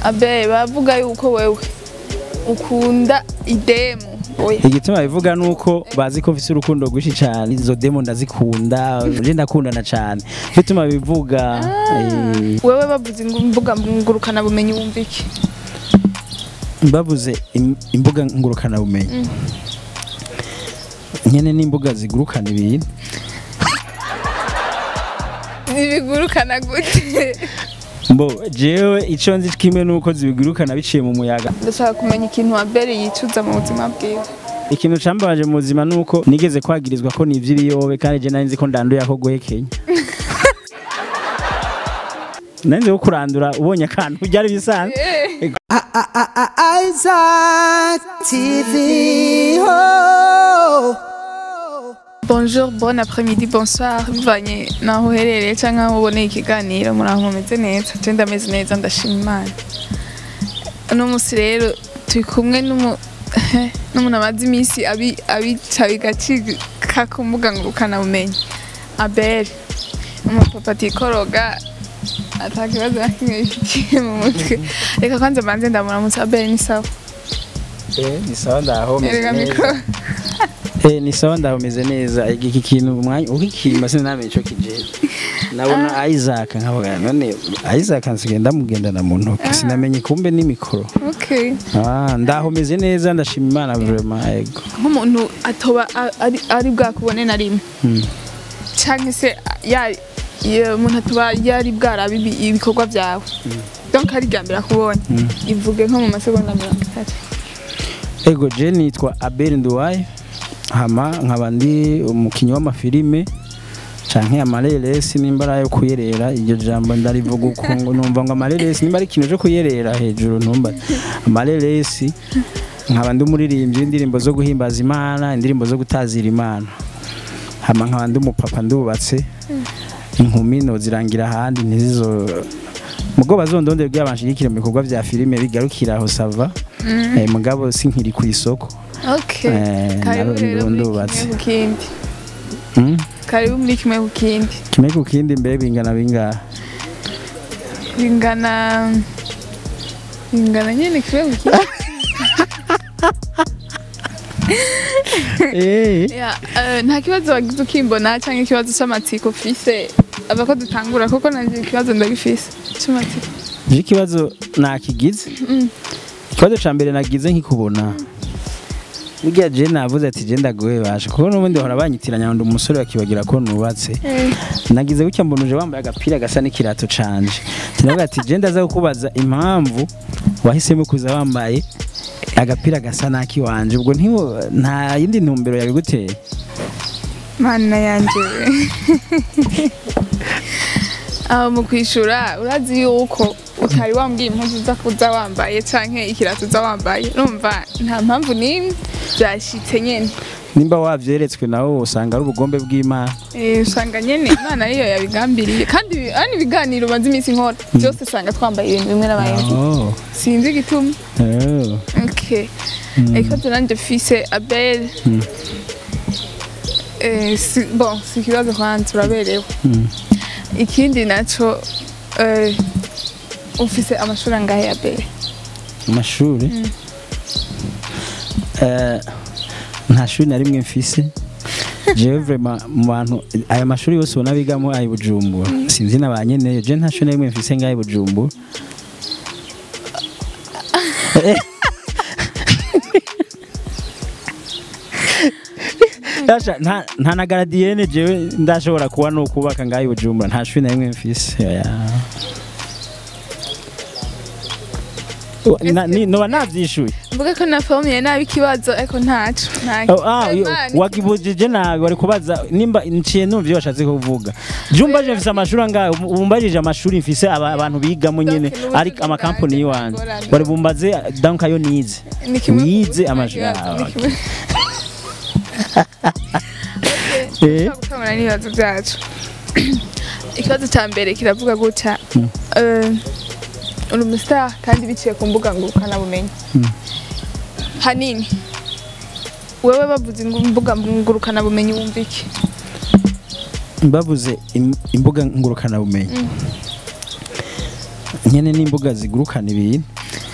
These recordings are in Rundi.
abe bavuga yuko wewe ukunda idemu oya igituma bivuga nuko bazi ko mfise urukundo rwinshi cyane izo demo ndazikunda je ndakundana cyane bituma bivuga eh, wewe bavuze ngo imbuga ngurukana bumenyi wumva iki bavuze im- imbuga ngurukana bumenyi nyene n'imbuga zigurukana ibintu ntibigurukana gute mbo jewe ico nzi kimwe nuko zibigurukana biciye mu muyaga ndashaka kumenya ikintu abere yicuza mu buzima bwiwe ikintu cambabaje mu buzima nuko nigeze kwagirizwa ko nivyo ibiyobe kandi je nari nzi ko ndanduye ako guhekenya nari nzi ko kurandura ubonye akantu byari bisanzwe Isaac TV. Oh. bonjour bon après-midi bonsoir bivanye naho uherereye cyangwa aho uboneye ikiganiro muri aho mumeze neza je ndameze neza ndashima imana uno munsi rero turi kumwe n'umu n'umuntu amaze iminsi abi- abica bigacika ku mbuga ngurukana bumenyi abel umupapa atikoroga ata kibazo na kimwe bifitiye mu mutwe reka kwanza mbanze ndamuramutsa abel ni sawa ni sawa ndaho erega mikoro Eh, ni sawa ndaho meze neza iki kintu umwanya ukikimba sinamenye ico kijeje nabona Isaac nkavuga none Isaac nsigaye ndamugendana mu ntoki sinamenye kumbe ni mikoro okay ah ndaho meze neza ndashima Imana vraiment ego nk'umuntu atoba a- ari, ari bwakubone na rimwe Hmm. canke se ya ya- umuntu atoba yari bwarabe ibi- ibikorwa byawe donc ari bwa mbere akubonye ivuge nko mu masegonda mirongo itatu ego je nitwa Abel Nduwaye hama nkaba ndi umukinyi w'amafilime canke amareresi nimba ari ayo kuyerera iryo jambo ndarivuga uko ngo numva ngo amareresi nimba ari ikintu cyo kuyerera hejuru ntumba amareresi nkaba ndi umuririmbyi w'indirimbo zo guhimbaza imana indirimbo zo gutazira imana hama nkaba ndi umupapa ndubatse inkumi nozirangira ahandi ntizizo mugo bazondondera kugira banshigikire mu bikorwa vya filime bigarukira aho sava eh, mugabo sinkiri ku isoko okay Eh, karibu naro rero muri ndubatse. kimwe ku kindi Mm? karibu muri kimwe ku kindi kimwe ku kindi mbe bingana bingahe bingana bingana nyene kimwe ku kindi Eh, Ya, eh, nta kibazo wagize ukimbona cyangwa ikibazo cy'amatsiko ufise ava ko dutangura kuko nanjye ikibazo ndagifise cy'amatsiko je ikibazo nakigize ikibazo ca mbere nagize nkikubona burya je navuze ati je ndagoye basha kuko n'ubundi bahora banyitiranya ngo ndi umusore bakibagira ko nubatse Eh, nagize gutya mbona uje wambaye agapira gasa n'ikirato canje tinavuga ati je ndaza kukubaza impamvu wahisemo kuza wambaye agapira gasa n'aki wanje ubwo ntiwo nta yindi ntumbero yabiguteye mana yanje we aho mu kwishura urazi yuko utari wambwiye impuzu uza kuza wambaye canke ikirato uza wambaye urumva nta mpamvu n'imwe byashitse nyene nimba wavyeretswe nawe usanga ari ubugombe bw'imana Eh, usanga nyene imana ariyo yabigambiriye kandi ibi- ari ibiganiro maze iminsi nkora byose usanga twambaye ibintu bimwe n'abayenzi Oh, sinzi igituma oh. Okay. Ikibazo nanjye fise Abel. Mm. Eh, si, bon, si ikibazo kwanza uraberewe. Mm. Ikindi naco eh, ufise amashuri angahe Abel? amashuri Eh, nta shuri na rimwe mfise jewe vraiment mu bantu aya mashuri yose ubona bigamo ayi bujumbura sinzi na ba nyeneyo je nta shuri na rimwe mfise ngaho i bujumbura Eh. Yasha, nta nta na garadiyene jewe ndashobora kuba no kubaka ngaho i bujumbura nta shuri na rimwe mfise oya. Na- ni- noba navyishuye Mvuga ko nafomiye nabi ikibazo ariko ntaco. Nta. Oh, ah, yo, Imana- wakibujije nabi wari kubaza nimba nciye numva iyo washatse kuvuga jumba je mfise amashuri angahe umbajije amashuri mfise aba- abantu bigamo nyene Donc, n'ubundi ari bwanjye amakampani y'iwanje ntagorana. wari bumbaze donc ayo nize Ni kimwe ku- wize nta amashuri kibazo, ah, ni okay. kimwe. Eh, gukemura n'ibibazo byacu ikibazo cya mbere kiravuga gutya eh, uri umustar kandi biciye ku mbuga ngurukanabumenyi hanini wewe bavuze ngo imbuga ngurukanabumenyi wumva iki bavuze im- imbuga ngurukana bumenyi nyene n'imbuga zigurukana ibintu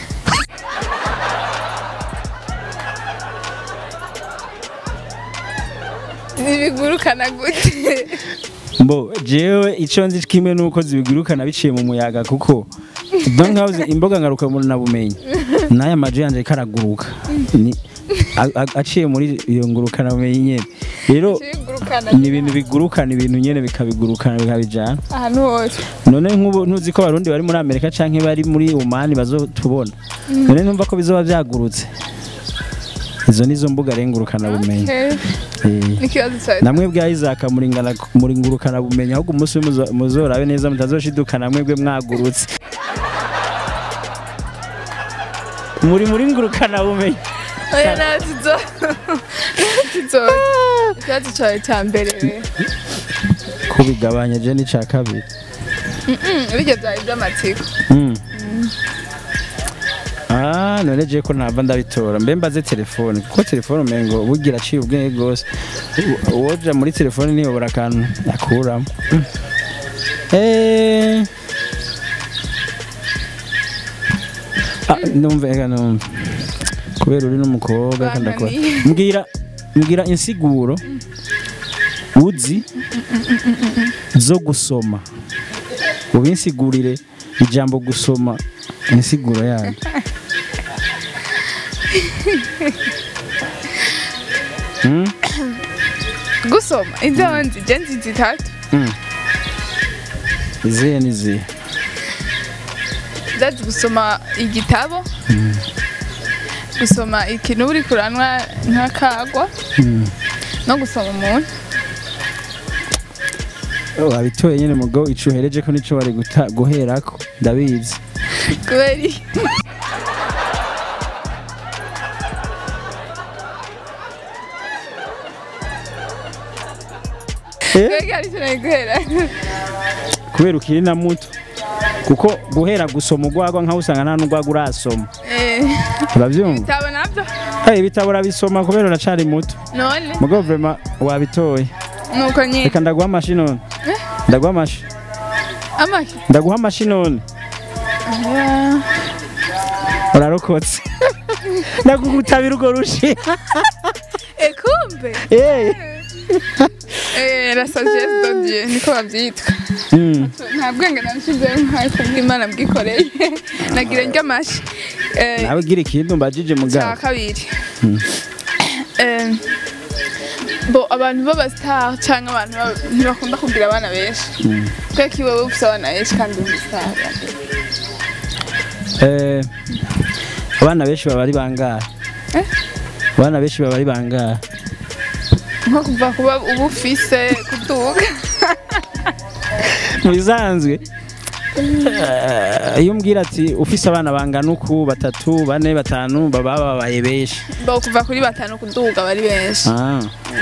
ntibigurukana gute mbo jewe ico nzi kimwe nuko zibigurukana biciye mu muyaga kuko donc house imboga ngaruka muri nabumenyi n'aya maje yanje karaguruka ni a- a- aciye muri iyo ngurukana bumenyi nyene rero bigurukana ni ibintu bigurukana ibintu nyene bikabigurukana bikabijana ahantu hose none nk'ubu ntuzi ko abarundi bari muri amerika canke bari muri omani bazotubona none numva ko bizoba vyagurutse izo nizo mbuga rengurukana bumenyi Okay. Eh. n'ikibazo cyawe namwe bwa Isaac muringana muringurukana bumenyi ahubwo umunsi umwe muzo- muzorabe neza mutazoshidukana mwebwe mwagurutse muri muringurukana bumenyi oya ntazizo ntazizo ikibazo cyawe cya mbere we kubigabanya je n'ica kabiri Mm, birya byari iby'amatsiko Mm. Ah, none je ko ntava ndabitora mbe mbaze telefone kuko telefone umengo bugira aciye ubwenge gose U- uwoja muri telefone niyobora akantu akuramo Mm. Eh. Ah, numva ega numva kubera uri n'umukobwa reka ndakora Bananiye. mbwira mbwira insiguro uzi zo gusoma ubinsigurire ijambo gusoma insiguro yayo Hmm? gusoma ibyo nzi je nzi zitatu Hmm. izihe n'izihe ndazi gusoma igitabo gusoma ikintu uri kuranwa nk'akagwa Hmm. no gusoma umuntu Oh, wabitoye nyine mugo ico uhereje ko nico wari guta- guherako ndabizi kubera iki? Eh? kubera iki ari cyo nari guhera kubera ukiri na muto kuko guhera gusoma urwagwa nkaho usanga nta n'urwagwa urasoma Eh, urabyumva ibitabo nabyo hey, ibitabo urabisoma kubera uracari muto none mugo vrema wabitoye nuko nyine reka ndaguha amashi none ndaguha amashi amaki ndaguha amashi none Ya. urarokotse ndagugutabira urwo rushi Eh, kumbe Eh. Eh, la sagesse de Dieu niko babyitwa Mm. nta bwenge nabishyizeho nkayo kubw'imana bwikoreye nagira njya amashi Eh, nawe gira ikintu mbajije cya mugabo kabiri Eh, bo abantu b'abasitari cyangwa abantu ba- ntibakunda kugira abana benshi kubera ko iwawe ufite abana benshi kandi uri umusitari Eh, abana benshi baba ari bangahe Eh? abana benshi baba ari bangahe nko kuva kuba uba ufise kuduga mu bisanzwe eh, iyo umbwira ati ufise abana bangana uku batatu bane batanu baba babaye benshi bo kuva kuri batanu kuduga bari benshi Ah.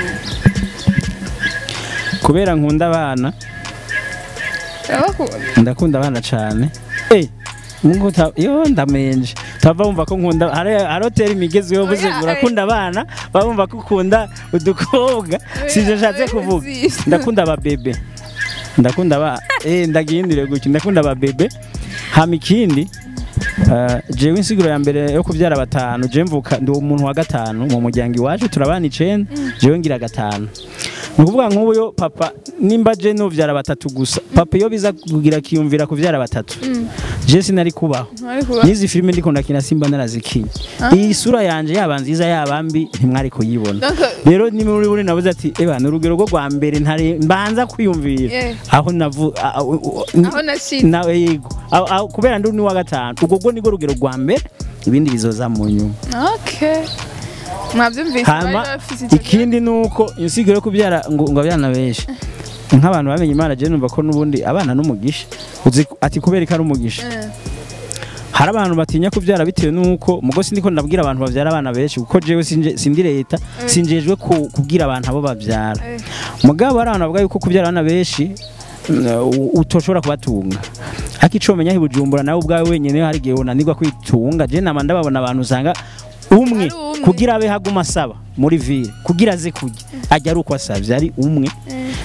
kubera nkunda abana urabakunda ndakunda abana cyane eh Mungu ta yo ndamenje tava wumva ko nkunda hari hari hoteli imigezweho buze Oya, urakunda abana bumva ko ukunda udukobwa sivyo nshatse kuvuga ndakunda ababebe ndakunda aba eh ndagihindire gutyo ndakunda ababebe hama ikindi Uh, jewe insiguro ya mbere yo kubyara batanu je mvuka ndi umuntu wa gatanu mu muryango iwacu turabana icenda jewe ngira gatanu ni ukuvuga nk'ubu yo papa nimba je nuvyara batatu gusa papa iyo biza kugira kiyumvira kuvyara batatu je sinari kubaho ntibari kuba n'izi filime ndiko ndakina simba narazikinye iyi sura yanje yaba nziza yaba mbi ntimwari kuyibona Donc, rero ni muri buri navuze ati eba ni urugero rwo rwa mbere ntare mbanza kwiyumvira Yeah. aho navu a- a- u- u- aho nashize nawe yego Aho- aho- kubera ndi wa gatanu ubwo bwo nirwo rugero rwa mbere ibindi bizoza mu nyuma okay mwabyumvise bari hama bafise icyo ikindi ni uko insigo yo kubyara ngo ngo abana benshi nk'abantu bamenye imana je numva ko n'ubundi abana n'umugisha uzi ko- ati kubera ko ari umugisha Eh, hari abantu batinya kubyara bitewe n'uko mugo sindiko ndabwira abantu babyara abana benshi kuko jewe sinje- sindi leta sinjejwe ku- kubwira abantu abo babyara eh, mugabo hari abantu bavuga yuko kubyara abana benshi mm, u- utoshobora kubatunga ariko ico menya hibujumbura nawe ubwawe wenyene hari igihe unanirwa kwitunga je nama ndababona abantu usanga umwe Ari umwe. kugira abe haguma asaba muri ville kugira aze kurya ajya ari uko asavye ari umwe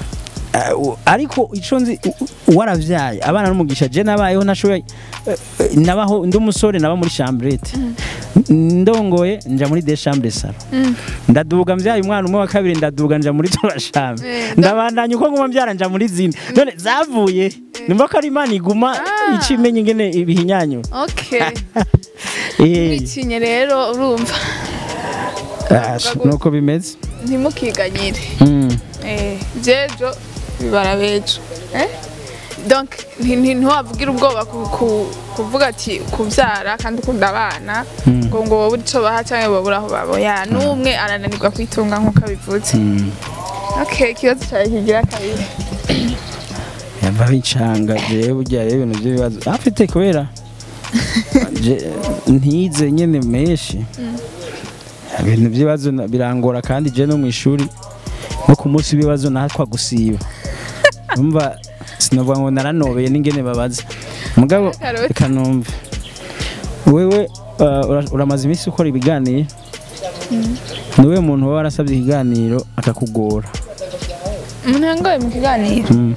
Eh, u- ariko ico nzi u- u- waravyaye abana n'umugisha je nabayeho nashoboye eh, eh, nabaho ndi umusore naba muri chambrette ndongoye nja muri des chambres salo ndaduga mvyaye umwana umwe wa kabiri ndaduga nja muri turashambe Eh, ndabandanya uko nguma mvyara nja muri zine none zavuye numva ko ari imana iguma Ah. icimenya ingene ibihinyanyura okay Eh, mwikinye rero urumva ah, nuko bimeze ntimukiganyire Mm. Eh, jejo bibara bejo Eh? donc nti- nti- ntiwavugira ubwoba ku- ku- kuvuga ati kubyara kandi ukunda abana Mm. ngo ngo wowe icyo baha cyangwa babura aho baboya n'umwe arananirwa kwitunga nk'uko abivuze Mm. okay ikibazo cyawe kigira kabiri yava bicanga jewe burya rero ibintu by'ibibazo afite kubera je- ntize nyene menshi ibintu by'ibibazo na- birangora kandi je no mu ishuri nko ku munsi w'ibibazo natwa gusiba umva sinovuga ngo naranobeye n'ingene babaza mugabo Karoti. reka numve wewe uh, ura- uramaze iminsi ukora ibiganiro niwe muntu waba warasabye ikiganiro akakugora umuntu yangoye mu kiganiro Mm.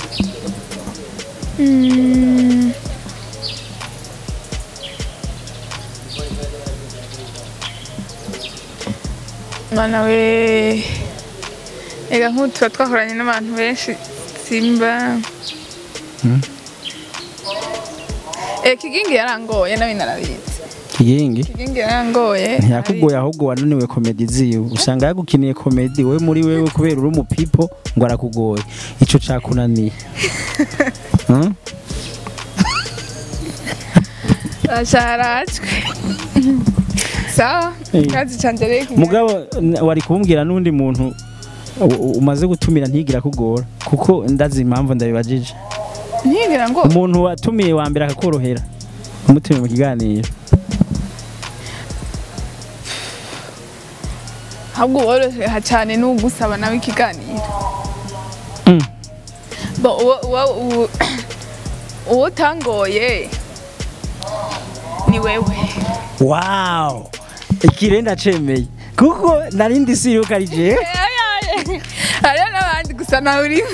Mm. Mana we ega nk'ubu tuba twakoranye n'abantu benshi simba Mm. Eh, kigingi yarangoye nawe narabizi kigingi kigingi yarangoye ntiyakugoye ahubwo wananiwe komedi ziwe usanga yagukiniye komedi we muri wewe kubera uri umupipo ngo arakugoye ico cakunaniye Hmm? asharacwe sawa Eh. kazi canje rero kigira- mugabo n- wari kumbwira n'undi muntu u- u- umaze gutumira ntigira kugora kuko ndazi impamvu ndabibajije ntigira ngo umuntu watumiye wa mbere akakorohera umutumiye mu kiganiro ahubwo woroheha cyane n'ugusaba nawe ikiganiro Mm. Bo, uwo- uwo- uwo- uwo utangoye ni wewe wow ikirenda cemeye kuko narindi siruka ari jewe hariho n'abandi gusa nawe urimo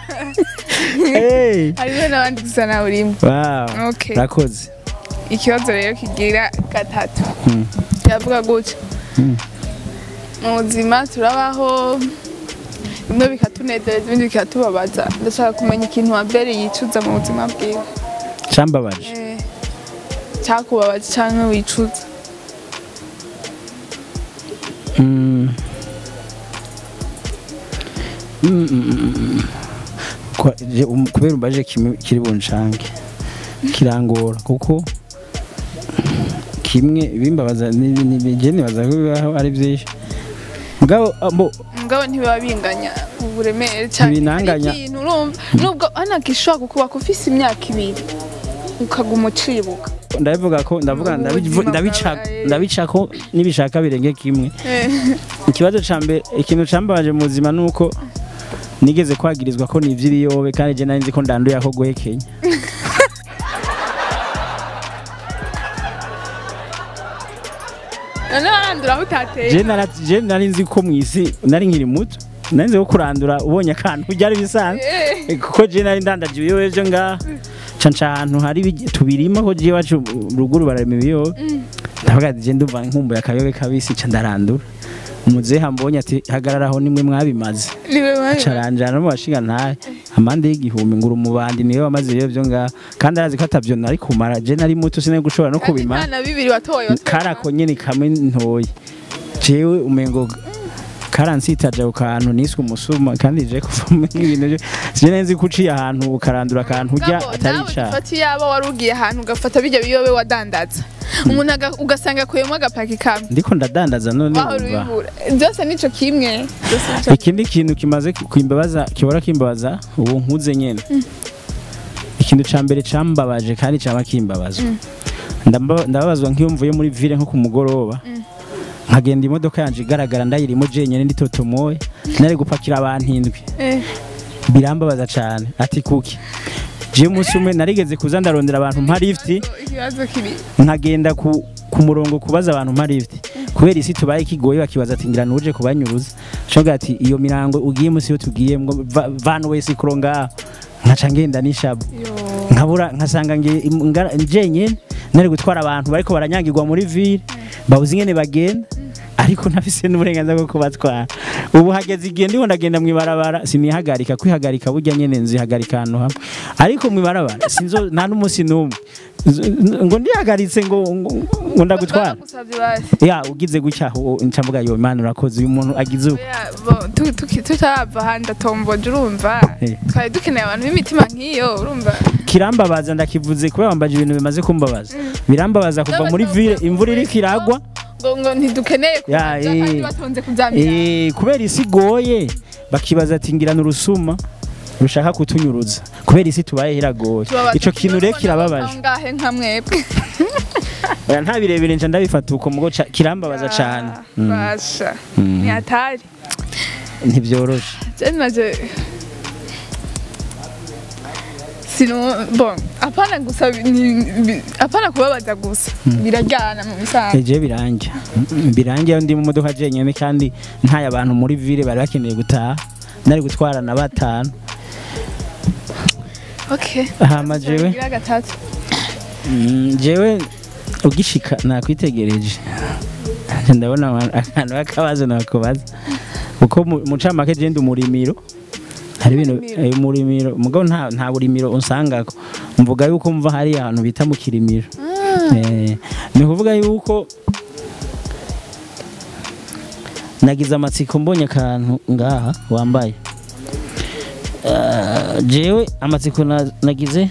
hey. hariho n'abandi gusa nawe urimo wow Okay. rakoze ikibazo rero kigira gatatu Mm. kiravuga gutya Mm. mu buzima turabaho bimwe bikatunezereza ibindi bikatubabaza ndashaka kumenya ikintu wabere yicuza mu buzima bwiwe cambabaje Eh, cyakubabaza cyangwa wicuza Mm. Mm, mm, mm, mm. Kwa- je- um- kubera umbaje kimwe kiri buncange kirangora kuko kimwe bimbabaza ni- ni- ni- je nibaza ko bibaho ari byinshi mugabo abo mugabo ntibiba binganya uburemere cyane Ntibinanganya. hari ikintu urumva nubwo anakishobora kukuba ufise imyaka ibiri ukaguma ucibuka ndabivuga ko ndavuga Mu ndabivu- buzima ndabica bwawe. ndabica ko nibishaka birenge kimwe Eh, ikibazo ca mbere ikintu cambabaje mu buzima nuko nigeze kwagirizwa ko ni ivy'ibiyobe kandi je nari nzi ko ndanduye ako guhekenya none warandura aho utateye je nara- je nari nzi ko mw'isi nari nkiri muto nari nzi ko kurandura ubonye akantu byari bisanzwe Eh, kuko je nari ndandaje ibiyobe vyo ngaha ca nca ahantu hari ibigi- tubirima ko je iwacu ruguru bararima ibiyobe ndavuga ati je ndumva nkumbuye akayobe kabisi ca ndarandura umuzehe ambonye ati hagararaho nimwe mwabimaze niwe wabimaze. caranjana no mu bashinga ntahe amande y'igihumbi ngura umubandi niwe wamaze ibiyobe vyo ngaha kandi arazi ko atavyo nari kumara je nari muto sinari gushobora no kandi kubimara nta na bibiri watoye watoye. karako nyene kamwe ntoye jewe umengo karansitaje ku kantu niswe umusuma kandi je kuvamo ibintu byo je nzi ko uciye ahantu ukarandura akantu urya Mugabo, atari nawe icaha ufata iyaba wari ugiye ahantu ugafata bijya biyobe wadandaza umuntu aga- ugasanga akuyemo agapaki kamwe ndiko ndadandaza none wahora umva ubibura byose nico kimwe byose nico ikindi kintu kimaze kwimbabaza kibora kimbabaza ubu nkuze nyene ikintu ca mbere cambabaje kandi cama kimbabaza Ndamba- ndababazwa nk'iyo mvuye muri ville nko ku mugoroba nkagenda imodoka yanje igaragara ndayirimo jenyene nditotomoye nari gupakira abantu indwi Eh, birambabaza cyane ati kuki je umunsi umwe narigeze kuza ndarondera abantu mpa lift ikibazo kiri nkagenda ku, ku murongo kubaza abantu mpa lift kubera isi tubaye kigoye bakibaza ati ngira nuje kubanyuruza shoga ati iyo mirango ugiye musi yo tugiyemwo va- vana wese kuro ngaha nkaca ngenda n'ishabu yo nkabura nkasanga nge ngara- njenyene nari gutwara abantu bariko baranyagirwa muri ville babuze ingene bagenda ariko ntafise n'uburenganzira bwo kubatwara ubu hageze igihe ndiho ndagenda mw'ibarabara sinihagarika kwihagarika burya nyene nzihagarika ahantu hamwe ariko mw'ibarabara sinzo nta n'umunsi n'umwe Nzo- ngo ndihagaritse ngo ngo- ngo ndagutwara bagusabye basi ya ugize gutya aho nca mvuga yo imana urakoze uyu muntu agize uko Oya, bo, tu- tuki- tutarava ahandi atomboje urumva Eh. twari dukeneye abantu b'imitima nk'iyo urumva kirambabaza ndakivuze kubera wambaje ibintu bimaze kumbabaza birambabaza kuva muri ville imvura iriko iragwa ngo ngo ntidukeneye Ya, kubaja kandi eh. batonze kuzamira Eh, kubera isi igoye bakibaza ati ngirana urusuma rushaka kutunyuruza kubera isi tubaye iragoye ico kintu rero kirababaje ngahe nka mwebwe oya nta birebire nca ndabifata uko mugo ca- kirambabaza cane Mm, basha Mm. ni hatari ntivyoroshe je naje sino bon apana gusa ni- bi- apana kubabaza gusa birajyana mu bisanzwe eje birangira Mm, birangira iyo ndi mu modoka jenyene kandi ntaye abantu muri ville bari bakeneye gutaha nari gutwarana batanu okay hama jewe Gira gatatu Mm, jewe ugishika nakwitegereje ndabona ama- akantu k'akabazo nakubaza kuko mu- mu camake je ndi umurimiro hari ibintu Umurimiro. eh, umurimiro mugabo nta nta burimiro unsangako mvuga yuko mva hari ahantu bita mu kirimiro Eh, ni kuvuga yuko nagize amatsiko mbonye akantu ngaha wambaye Ah, jewe amatsiko na- nagize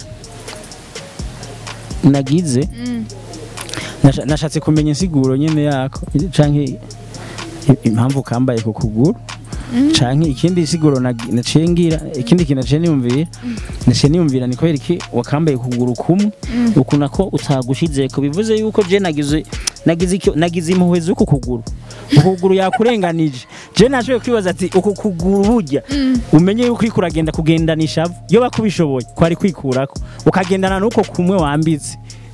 nagize Mm. Nasha- nashatse kumenya insiguro nyene yako canke i- impamvu kambaye ku kuguru canke ikindi siguro nagi- naciye ngira ikindi kintu naciye niyumvira naciye niyumvira ni kubera iki wakambaye ku kuguru kumwe uku nako utagushizeko bivuze yuko je nagize nagize icyo nagize impuhwe z'uku kuguru uku kuguru yakurenganije je nashoboye kwibaza ati uku kuguru burya umenye yuko uriko uragenda kugendana ishavu iyo bakubishoboye kwari kwikurako ukagendana n'uko kumwe wambitse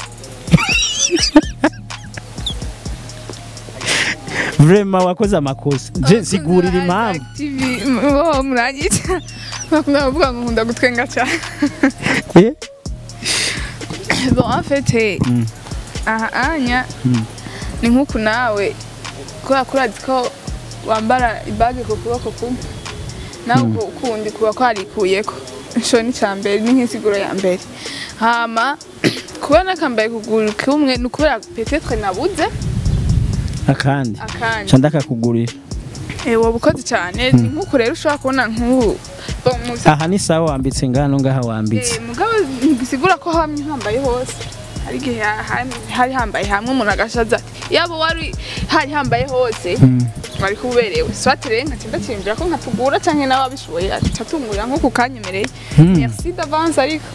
vrema wakoze amakosa je sigurira impamvu impamvu muranyita bakunda kuvuga ngo nkunda gutwenga cyane Eh? bon en fait eh, Mm. aha anya Mm. ni nk'uku nawe kubera ko urazi ko wambara ibage ku kuboko kumwe nawe uku- ukundi kuba kwarikuyeko ico ni ca mbere ni nk'insiguro ya mbere hama kuba nakambaye kuguru kumwe ni ukubera petetre nabuze akandi akandi ca ndakakugurira Eh, woba ukoze cyane ni nk'uku rero ushobora kubona nk'ubu Bon, mu aha ni sawa wambitse ngano ngaha wambitse Eh, mugabo ntibisigura ko hamwe hambaye hose hari igihe ha- ha- hari hambaye hamwe umuntu agashaza ati yaba wari hari hambaye hose Mm. wari kuberewe swati rero nkaca ndacimbira ko nkatugura canke nawe abishoboye aca atungurira nko kukanyemereye Mm. merci d'avance ariko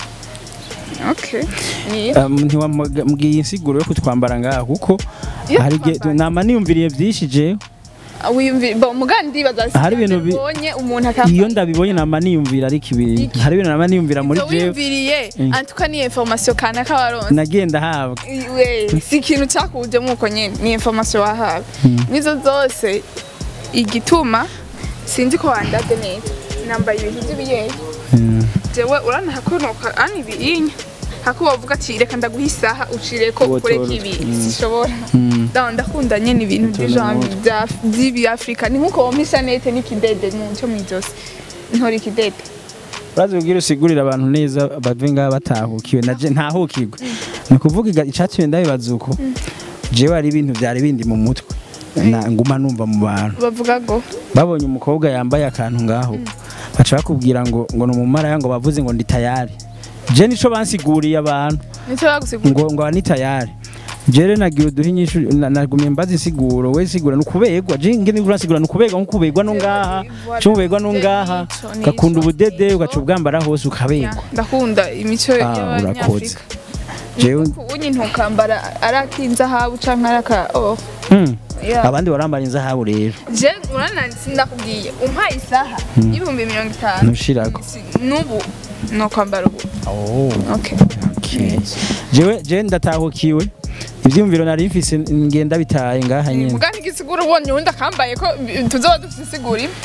okay ni Um, ntiwambwiye insiguro yo kutwambara ngaha kuko Iyo hari igihe twambara. nama niyumviriye vyinshi jewe wiyumvira bon mugandi ndibaza Hari ibintu bi- ubonye umuntu akambara iyo ndabibonye nama niyumvira ariko ibintu Iki? hari ibintu nama niyumvira muri Ivyo jewe wiyumviriye Mm. antuka ni information kanaka waronse nagenda habwa we si ikintu cyakujemo uko nyine ni information wahawe nizo zose igituma sinzi ko wandaze neza nambaye ibintu by'ibiyeri Mm. jewe uranahakonoka ani ibirinya hako bavuga ati reka ndaguha isaha ucire ko Uwo ukoreka toro- ibi Mm. sishobora Mm. ndaho ndakunda nyine ibintu Utuntu by'ijambo nk'utwo. bya- by'ibi afurika ni nkuko wompa ishanete n'ikidede mu cyo mu ijosi ntora ikidede urazi ubwira usigurira abantu neza bave ngaha batahukiwe naje ntahukirwe ni ukuvuga iga- icatumye ndabibaza uko jewe hari ibintu vyari bindi mu mutwe na nguma numva mu bantu bavuga ngo babonye umukobwa yambaye akantu ngaho baca bakubwira ngo ngo ni umumaraya ngo bavuze ngo ndi tayari je nico bansiguriye abantu nicyo bagusigura ngo ngo ni tayari jere nagira uduha inyishu na- nagumye mbaza insiguro we sigura ni ukubegwa je ngene urasigura ni ukubegwa nko kubegwa no ngaha cyo kubegwa no ngaha Nico, nico, ugakunda ubudede nico. ugaca ubwambara hose Ya, ukabegwa ndakunda imico Ah, urakoze y'abanyafurika jewe unyi ntukambara ari ak'inzahabu canke ari aka oh Hmm. yeah. abandi barambara inzahabu rero je urana sindakubwiye umpaye isaha y'ibihumbi mirongo itanu Ntushirako. Si- n'ubu no kwambara ubu okay Okay. jewe je ndatahukiwe ivyumviro nari mfise ngenda bitaye ngaha nyene muga ntigisigura ubonye uwundi akambaye ko bi- tuzoba dufise isigura imwe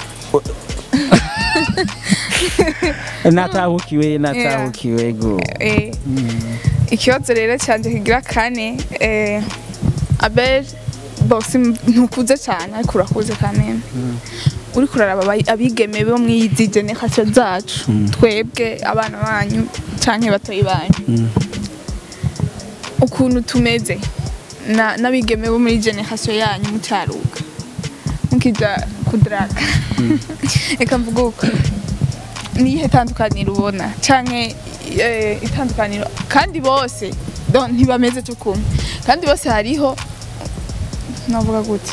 natahukiwe natahukiwe go Eh, ikibazo rero cyanje kigira kane eh, abel bosi ntukuze cyane ariko urakuze kamene uri kuraraba abayi- abigeme bo mw'izi generation zacu twebwe abana banyu canke batoyi banyu Mm. ukuntu tumeze na- n'abigeme bo muri generation yanyu mutaruka mukija kudraga reka mvuge uko niyihe tandukaniro ubona canke eh, itandukaniro kandi bose don ntibameze cyo kumwe kandi bose hariho navuga gute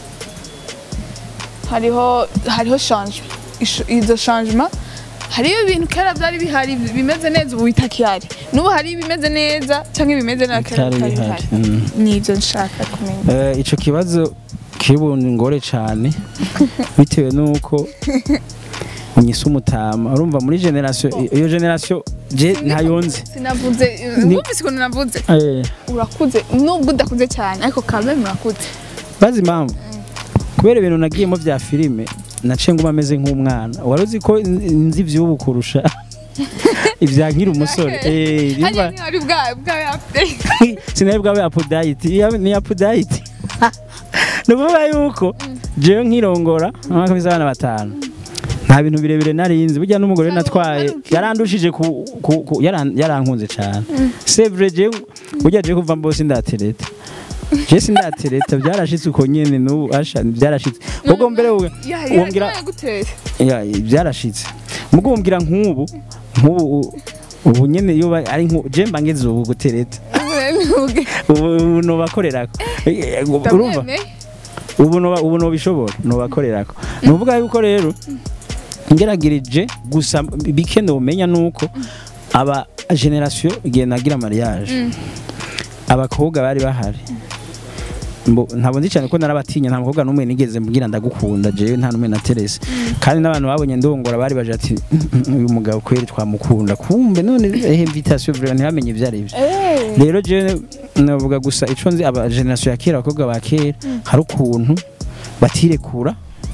hariho hariho changement Isho- izo changement hariyo ibintu kera byari bihari bimeze neza ubu bitakihari n'ubu hari ibimeze neza canke bimeze neza kera Bitari bitari bihari. bihari Mm. nivyo nshaka kumenya Eh, ico kibazo kibunga ingore cane bitewe nuko unyise umutama urumva muri generation iyo generation je ntayonze sinavuze Ni- wumvise ukuntu navuze Eh, urakuze nubwo udakuze cyane ariko kamwe murakuze bazi impamvu kubera ibintu nagiyemo vya filime naciye nguma ameze nk'umwana wari uzi ko n- nzi ivy'ubu kurusha ivya nkiri umusore Eh, hariya yumva- ntihari bwa bwa update sinari bwawe apudayiti ni apudayiti ni ukuvuga yuko jewe nkirongora mwaka w'abana batanu nta bintu birebire narinzi burya n'umugore natwaye yarandushije ku, ku, ku yaran- yarankunze cyane sevre jewe burya jewe kuva mbose ndatereta je sindatereta byarashitse uko nyene n'ubu asha byarashitse ubwo mbere wowe wongera gutera ya byarashitse mugo wumvira nk'ubu nk'ubu u- ubu nyene iyo ba- ari nku je mba ngeze ubu gutereta ubu ubu nobakorerako Eh, eh, urumva ubu noba ubu nobishobora nobakorerako ni ukuvuga yuko rero ngeragirije gusa bike nomenya nuko aba generation igihe nagira mariage abakobwa bari bahari Mbo- ntabwo nzi cyane ko narabatinya nta mukobwa n'umwe nigeze mbwira ndagukunda jewe nta n'umwe naterese kandi n'abantu babonye ndongora bari baje ati "Mm, uyu mugabo kweri twamukunda kumbe none eh invitation vraiment ntibamenye ibyo ari byo rero je navuga gusa ico nzi aba generation ya kera abakobwa ba kera hari ukuntu batirekura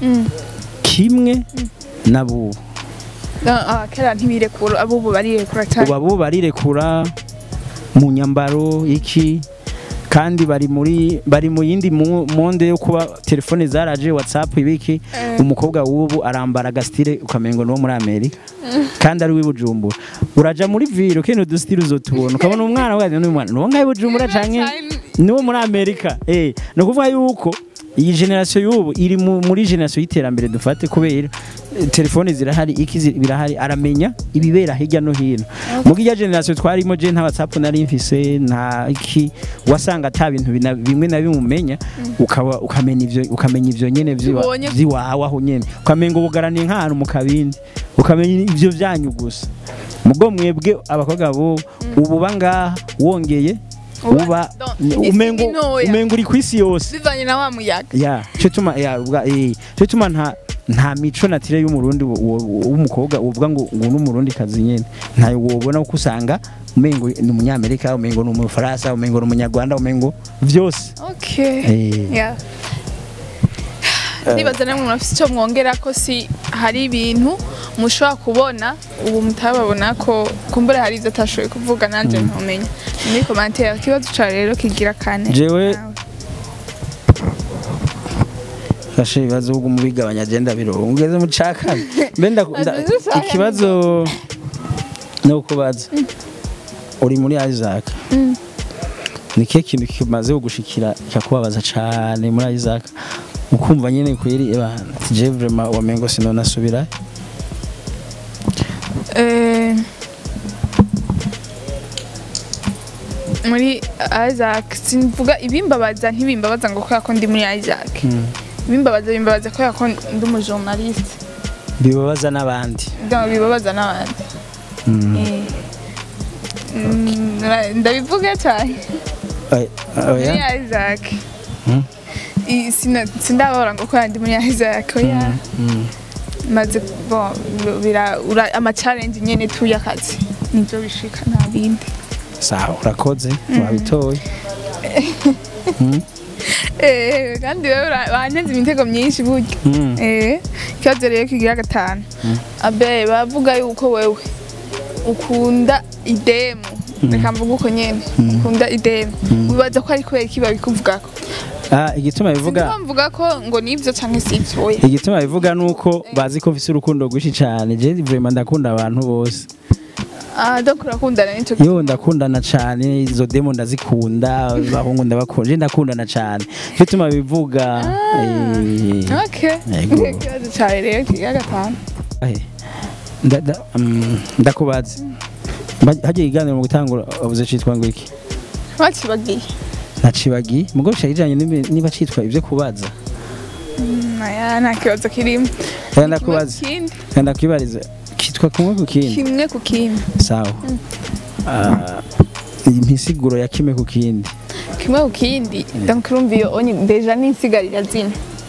kimwe n'abubu kera ntibirekura abubu barirekura cyane ubu abubu barirekura mu nyambaro iki kandi bari muri bari mu yindi mu- monde yo kuba telefone zaraje whatsapp ibiki Eh. umukobwa w'ubu arambara agasitire ukamengo no muri amerika kandi ari w'ibujumbura uraja muri viro kene udusitire uzotubona ukabona umwana waje n'uyu mwana nuwo ngaho ibujumbura canke niwo muri amerika eh ni ukuvuga yuko iyi generation y'ubu iri mu- muri generation y'iterambere dufate kubera eh, telefone zirahari iki zi- birahari aramenya ibibera hirya no hino mugo iya generation twarimo je nta whatsapp nari mfise nta iki wasanga ata bintu bina- bimwe na bimwe umenya ukaba ukamenya ivyo ukamenya ivyo nyene vyiwa- Tubonye- vyiwawe aho nyene ukamenga ubugaraniye nk'ahantu mu kabindi ukamenya ivyo vyanyu gusa mugo mwebwe abakobwa bo ubu bangaha wongeye Uba- uba Don- isi umengo ni ntoya. umengo uri kwisi yose bivanye na wa muyaga ya cyo tuma ya ubwa eh cyo tuma nta nta mico natire y'umurundi wo- wo- w'umukobwa uvuga ngo ngo n'umurundi kazi nyene ntayo wobona uko usanga umengo ni umunyamerika umengo ni umufaransa umengo ni umunyarwanda umengo vyose okay eh Yeah. nibaza namwe murafise icyo mwongera ko si hari ibintu mushobora kubona ubu mutababona ko kumbura hari ibyo atashoboye kuvuga nanjye ntumenya muri komantere ikibazo ca rero kigira kane Jewe- nawe. fashe ibibazo ubwo mubigabanya agenda birongo ugeze mu caka mbe nda- nda- Azize cyane. ikibazo no kubaza uri muri Isaac ni kihe kintu kimaze kugushikira kikakubabaza cane muri Isaac ukumva nyene kweri eba je vraiment wamengo sinonasubira Eh, muri Isaac simvuga ibimbabaza ntibimbabaza ngo kubera ko ndi muri Isaac ibimbabaza bimbabaza kubera ko ndi umujournaliste bibabaza n'abandi donc bibabaza n'abandi Mm. Eh. Mm, ra- ndabivuga cyane Oya, muri oya Isaac Mm. I- sina- sindababara ngo kubera ndi muri Isaac oya Mm. maze bon bira ura- ama challenge nyene tuyakazi nivyo bishika nta bindi sawa urakoze wabitoye Eh, kandi wewe ura- wanyanze imitego myinshi burya Mm. Eh, ikibazo rero kigira gatanu abe bavuga yuko wewe ukunda idemu reka mvuga uko nyene ukunda idemu wibaza ko ari kubera iki babikuvugako Ah, igituma bivuga Sinzi ko mvuga ko ngo nivyo canke sivyo oya igituma bivuga nuko bazi ko mfise urukundo rwinshi cyane je vraiment ndakunda abantu bose ah donc urakundana n'ico yo ndakundana cyane izo demo ndazikunda abahungu ndabakunda je ndakundana cyane cyo tuma bivuga eh, okay Yego. ikibazo cawe rero kigira gatanu eh, nda- nda- mm, ndakubaza Ba- hagiye iganiro mu gutangura wavuze citwa ngo iki bakibagiye nacibagi mugo kijanye n'ibi- niba citwa ivyo kubaza naya nta kibazo kirimo Oya, ndakubaza Kimwe ku kindi, Oya, ndakwibariza kitwa kumwe ku kindi kimwe ku kindi sawa Ah, impisiguro ya kimwe ku kindi kimwe ku kindi donc urumva iyo onye deja n'insigarira zina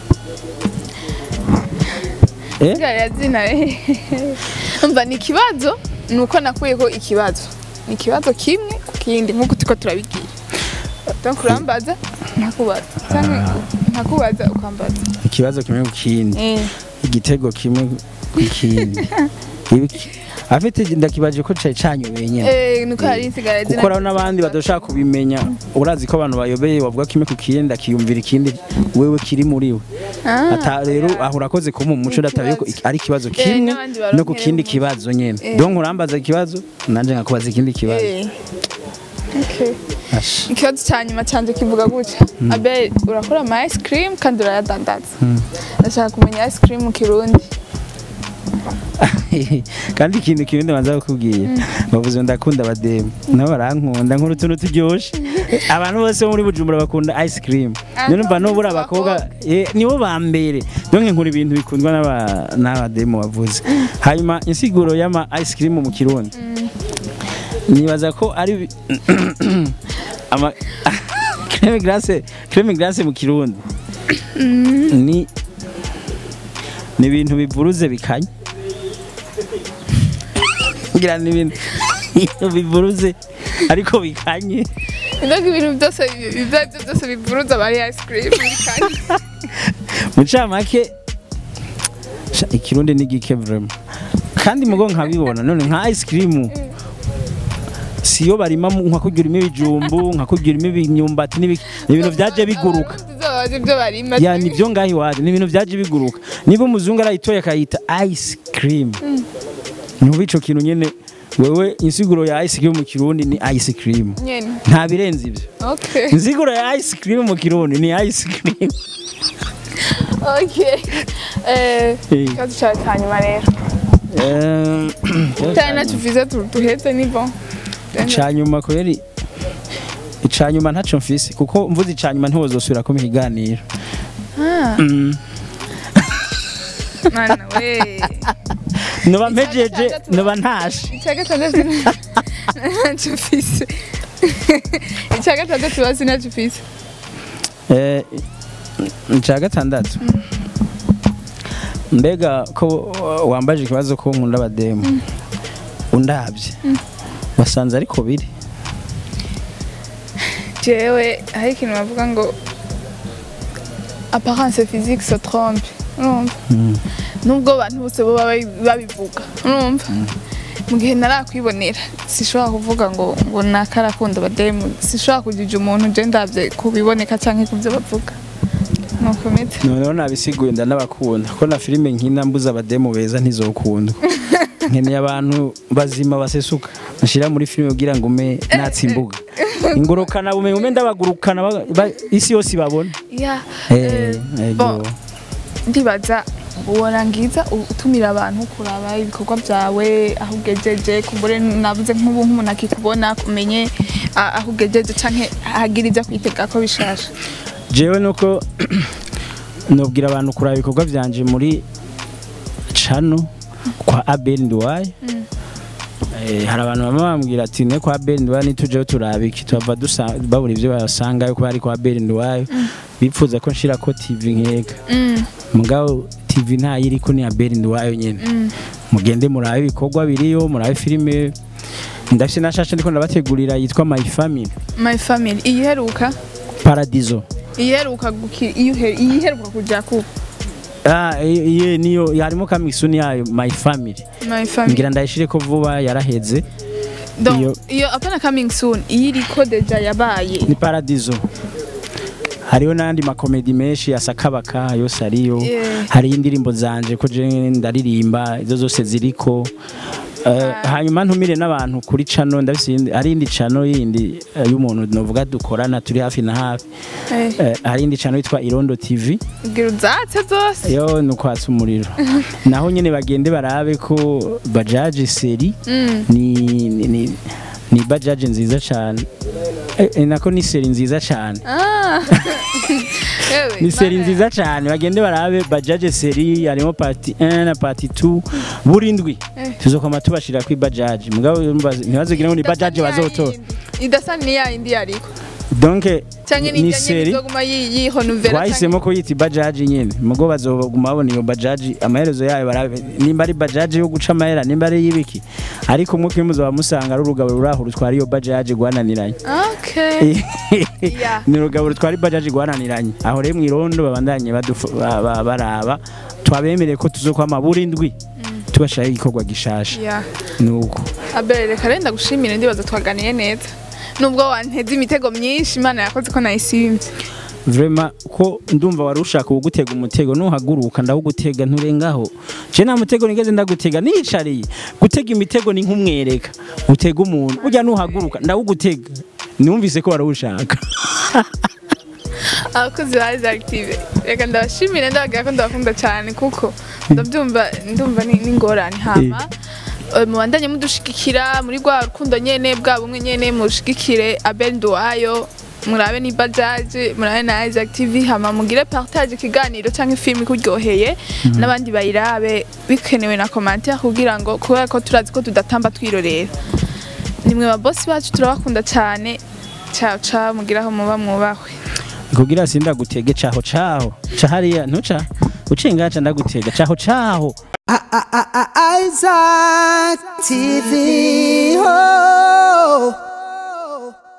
eh insigarira zina umva ni ikibazo ni uko nakuyeko ikibazo ni ikibazo kimwe ku kindi nk'uko turiko turabigira donc urambaza ntakubaza canke ntakubaza ukambaza ikibazo kimwe ku kindi Eh, igitego kimwe ku kindi Ibi- afite ndakibaje ko cari canyobeye nyene eh, nuko hari insigarira zina kuko hariho n'abandi badashaka kubimenya urazi ko abantu bayobeye bavuga kimwe ku kindi akiyumvira ikindi wewe kiri muri we Ah, ata rero aho urakoze kuba mu muco dataye ko ari ikibazo kimwe n'abandi baronkera no ku kindi mu- kibazo nyene Eh. donc urambaza ikibazo nanje nkakubaza ikindi kibazo eh. Okay. Ash. ikibazo cya nyuma cyanjye kivuga gutya abe urakora ama ice cream kandi urayadandaza ndashaka kumenya ice cream mu kirundi kandi ikintu kimwe ndabanza kukubwira bavuze ngo ndakunda abademu nabo barankunda nkora utuntu turyoshe abantu bose bo muri bujumbura bakunda ice cream Ah, niyo numva no, nubura ni abakobwa eh, nibo ba mbere donke nkora ibintu bikundwa n'aba- n'abademu bavuze hanyuma insiguro y'ama ice cream mu kirundi nibaza ko ari bi- ama creme glace creme glace mu kirundi ni ni ibintu bivuruze bikanye ngira ni ibintu bivuruze ariko bikanye ndoga ibintu byose ibyo ari byo byose bivuruza aba ari ice cream kandi mu ncamake sha, ikirundi ni gike vraiment kandi mugo nkabibona none nka ice cream siyo barima mu- nka kurya urimo ibijumbu nka kurya urimo imyumbati n'ibiki ni ibintu byaje biguruka tuzobaza ibyo barima ya ni byo ngaho iwacu ni ibintu byaje biguruka niba umuzungu arayitoye akayita ice cream ntuba ico kintu nyene wewe insiguro ya ice cream mu kirundi ni ice cream nyene nta birenze ibyo okay insiguro ya ice cream mu kirundi ni ice cream okay eh Eh. ikibazo cyawe cya nyuma rero Eh, cyane nacyo uvize tu- duheze ni bon icanyuma kweri icanyuma ntaco mfise kuko mvuze icanyuma ntiwozosubira ko ikiganiro Ah, Mm. mana we noba mpejeje noba ntashe icya gatandatu ntacyo ufise icya gatandatu bazi ntacyo ufise Eh, ica gatandatu mbega ko wambaje ikibazo ko nkunda abademu undabye wasanze ariko biri jewe hari ikintu bavuga ngo apparence physique se trompe urumva nubwo abantu bose bo baba babivuga urumva mu gihe narakwibonera sishobora kuvuga ngo ngo nakarakunda abademu sishobora kujija umuntu je ndavye kubiboneka canke kubyo bavuga nuko meze noneho nabisiguye ndanabakunda ko na filime nkina mbuza abademu beza ntizokundwa nkeneye abantu bazima basesuka nshira muri filime kugira ngo ume natsimbuga ingurukana bumenyi ume ndabagurukana ba- ba- isi yose ibabona ya Eh, eh, ego. bon, ndibaza worangiza utumira abantu kuraba ibikorwa byawe aho ugejeje kumbure navuze nk'ubu nk'umuntu akikubona kumenye ah, aho ugejeje canke hagira ibyo kwitega ko bishasha jewe nuko nobwira abantu kuraba ibikorwa byanje muri cano kwa Abel Nduwaye Eh, hari abantu bamwe bambwira ati ne kwa Abel Nduwaye nitujeho turaba iki tuhava dusa- babura ibyo basangayo kuba ari kwa Abel Nduwaye bipfuza ko nshira ko TV nkeka Mm, mugabo TV ntayiriko ni Abel Nduwaye nyene mugende murabe ibikorwa biriyo murabe filime ndafise na shasha ndiko ndabategurira yitwa my family my family iyiheruka paradizo iyiheruka guki iyihe- iyiheruka kuja ku Ah, iye niyo harimo kamisuni yayo my family my family ngira ndayishire ko vuba yaraheze donc iyo- iyo apana coming soon iyiriko deja yabaye ni paradizo hariho n'andi makomedi menshi ya sakabaka yose ariyo Yeah. hari indirimbo zanje ko je ndaririmba izo zose ziriko Eh, hanyuma ntumire n'abantu kuri cano ndabise iyindi- hari indi cano yindi eh, y'umuntu novuga dukorana turi hafi na hafi Eh, Eh, hari indi cano yitwa irondo tv gira uzatse zose yo ni ukwatsa umuriro naho nyine bagende barabe ko bajaji seri Mm. ni ni, ni, ni bajaji nziza cyane eh, eh, nako ni seri nziza cyane Ah. Ewe, ni seri bana. nziza cyane bagende barabe bajaje seri harimo parti 1 na parti 2 buri ndwi Eh. tuzokoma tubashira kuri bajaji mugabo urumva ntibazogire ngo ni bajaji Idasa niya bazotora yindi. idasa ni ya yindi yariko donc canke ni ni seri izoguma yihonovera twahisemo ko yita bajaji nyine mugo bazoguma babona iyo bajaji amaherezo yayo barabe nimba ari bajaji yo guca amahera nimba ari y'ibiki ariko umwe kimwe muzaba musanga ari urugabo ruri aho rutwara iyo bajaji rwananiranye okay Yeah. ni urugabo rutwara ibajaji rwananiranye aho rero mwirondo babandanye badufu- ba- ba- baraba twabemereye ko tuzokwama buri ndwi tubashiraho igikorwa gishasha yeah nuko abere reka renda gushimira ndibaza twaganiye neza nubwo wanteze imitego myinshi imana yakoze ko nayisimvye vrema ko ndumva wari ushaka uwugutega umutego nuhaguruka ndawugutega nturengaho je nta mutego nigeze ndagutega nicariye gutega imitego ni nk'umwereka utega umuntu burya nuhaguruka ndawugutega numvise ko warawushaka abakozi ba active reka ndabashimire ndababwira ko ndabakunda cyane kuko ndabyumva ndumva ni ni ingorane hama eh, mubandanye mudushigikira muri rwa rukundo nyene bwa bumwe nyene mushigikire Abel Nduwayo murabe ni bajaji murabe na Isaac TV hama mugire partage ikiganiro cyangwa filimi kuryoheye n'abandi bayirabe bikenewe na commentaire kugira ngo kubera ko turazi ko tudatamba twirorera nimwe ba boss bacu turabakunda cyane ciao ciao mugiraho muba mwubahwe kugira sindagutege caho caho ca hariya ntuca uciye ngaca ndagutega caho caho I- I- I- I- Isaac TV. Oh.